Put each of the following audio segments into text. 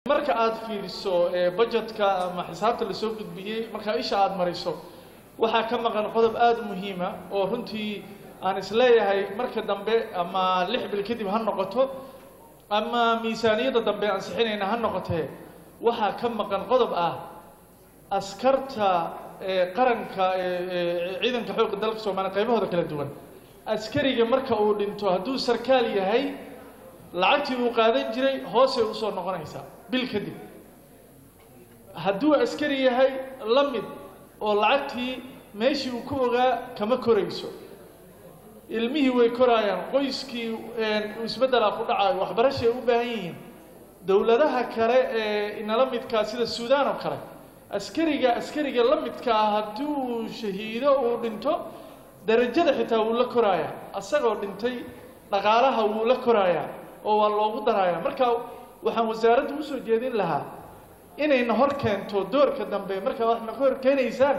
marka aad fiiriso budgetka ama xisaabta lasoo gudbiyey markaa isha aada mariso waxaa ka maqan qodob aada u muhiima oo runtii aan isleeyahay marka dambe ama lix bil kadib ha noqoto ama miisaaniyadda dambe ansixinayna ha noqotee waxaa ka maqan qodob ah askarta qaranka ciidanka xoogga dalka soomaaliya qaybahooda kala duwan askariga marka uu dhinto hadduu sarkaal yahay lacagtii uu qaadan jiray hoosay usoo noqonaysaa bil kadib hadduu askari yahay la mid oo lacagtii meeshii uu ku ogaa kama korayso ilmihii way koraayaan qoyskii isbeddelaa ku dhacayo waxbarashay u baahan yihiin dowladaha kale ee inala midkaa sida suudaan oo kale askariga askariga la midka ah haddii uu shahiido uu dhinto darajada xitaa wuu la koraayaa asagoo dhintay dhaqaalaha wuu la koraayaa oo waa loogu darayaa marka waxaan wasaaradda usoo jeedin lahaa inayna hor keento doorka dambe markaa waxna ka hor keenaysaan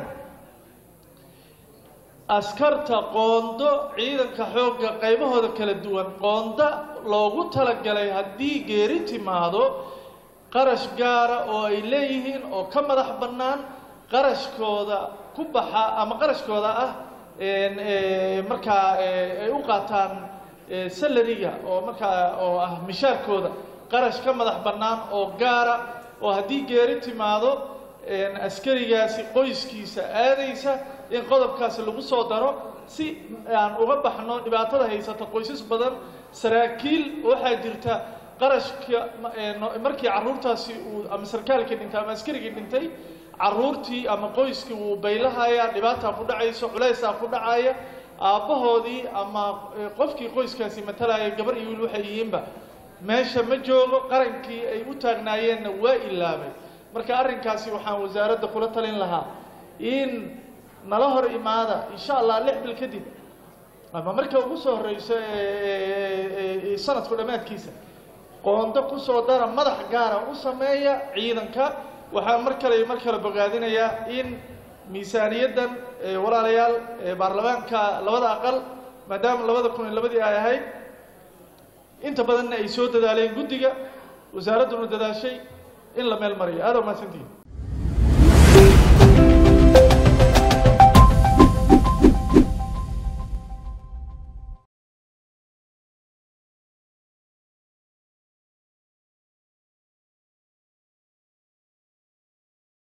askarta qoondo ciidanka xoogga qaybahooda kala duwan qoonda loogu talagalay haddii geeri timaado qarash gaara oo ay leeyihiin oo ka madax bannaan qarashkooda ku baxa ama qarashkooda ah markaa ay u qaataan salariga oo markaa oo ah mishaarkooda qarash ka madax bannaan oo gaara oo haddii geeri timaado askarigaasi qoyskiisa aadaysa in qodobkaasi lagu soo daro si aan uga baxno dhibaatada haysata qoysas badan saraakiil waxaa jirta qarashka markii carruurtaasi uu ama sarkaalkii dhintay ama askarigii dhintay carruurtii ama qoyskii wuu baylahayaa dhibaataa ku dhacayso culaysaa ku dhacaya aabbahoodii ama qofkii qoyskaasi matalaya gabar iyo wiil waxay yihiinba meesha ma joogo qarankii ay u taagnaayeenna waa ilaabay marka arrinkaasi waxaan wasaaradda kula talin lahaa in nala hor imaada insha allah lix bil kadib ama marka ugu soo horreyso sanadku dhammaadkiisa qoondo kusoo dara madax gaara u sameeya ciidanka waxaan mar kale mar kale bogaadinayaa in miisaaniyaddan walaalayaal baarlamaanka labada aqal maadaama labada kun iyo labadii ay ahayd inta badanna ay soo dadaaleen guddiga wasaaradduna dadaashay in la meel mariyo aada u mahadsantihin